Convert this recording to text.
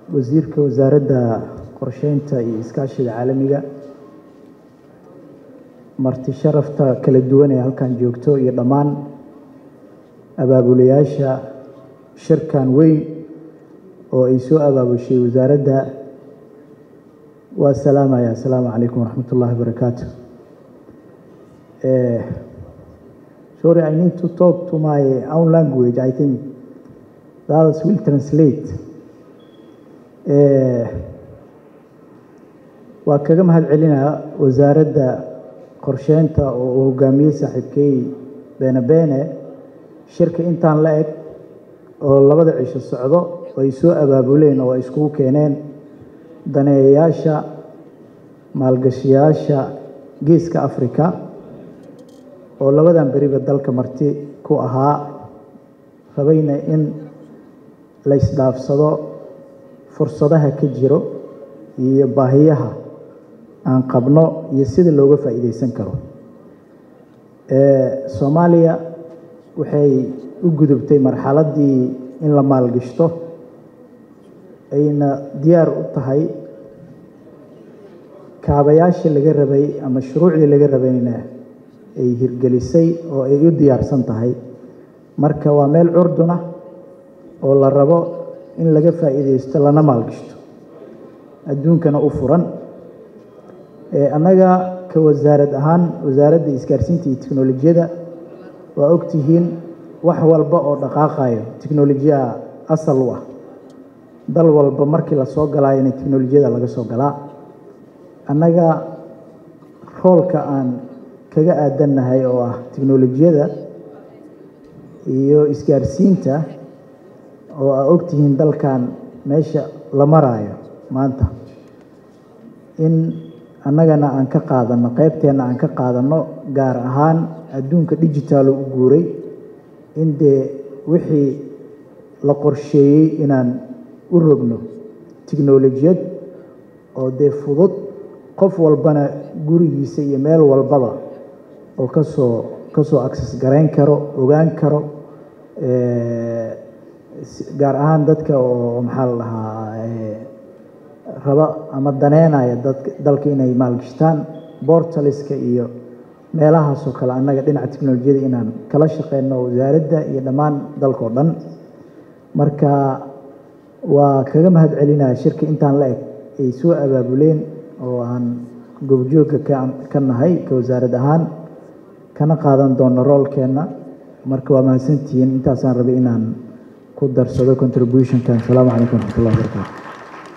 wasiirka wasaaradda qorsheynta iyo iskaashiga caalamiga marti sharafta kala duwan ee halkan joogto iyo dhammaan abaabulayaasha shirkan weyn oo ay soo abaabushay wasaaradda waa salaamaya asalaamu calaykum waraxmat ullahi wabarakaatu sorry i need to talk to my own language i think that will translate waa kaga mahad celinaa wasaaradda qorsheynta oo uu hogaamiyey saaxiibkey beene beene shirka intaan la eg oo labada cisho socdo oo ay soo abaabuleen oo ay iskugu keeneen daneeyayaasha maalgashayaasha geeska africa oo labadan beriba dalka marti ku ahaa rabayna in la isdhaafsado fursadaha ka jiro iyo baahiyaha aan qabno iyo sida looga faa'iideysan karo soomaaliya waxay u gudubtay marxaladdii in la maalgashto ayna diyaar u tahay kaabayaashii laga rabay ama shuruucdii laga rabayna ay hirgelisay oo ay u diyaarsan tahay marka waa meel curdun ah oo la rabo in laga faa'iideysto lana maalgashto adduunkana u furan annaga ka wasaarad ahaan wasaaradda isgaarsiinta iyo teknolojiyadda waa ogtihiin wax walba oo dhaqaaqayo teknolojiya asal u ah dal walba markii lasoo galaayona teknolojiyada laga soo galaa annaga roolka aan kaga aadannahay oo ah teknolojiyada iyo isgaarsiinta oo aa ogtihiin dalkan meesha la maraayo maanta in annagana aan ka qaadanno qeybteenna aan ka qaadanno gaar ahaan adduunka digitaalo u guuray in dee wixii la qorsheeyey inaan u rogno teknolojiyad oo dee fudud qof walbana gurigiisa iyo meel walbaba oo kasoo kasoo access garayn karo ogaan karo gaar ahaan dadka oo maxaa la dhahaa raba ama daneynaya dalka inay maalgashtaan bortaliska iyo meelahaasoo kale annaga dhinaca teknolojiyada inaan kala shaqeyno wasaaradda iyo dhammaan dalka oo dhan marka waa kaga mahad celinaya shirka intaan la eg ay soo abaabuleen oo aan goobjoogga ka nahay ka wasaarad ahaan kana qaadan doono roolkeenna marka waa mahadsantihiin intaasaan rabay inaan ku darsado contributionkan asalaamu calaykum waraxmat ullahi wabarakatu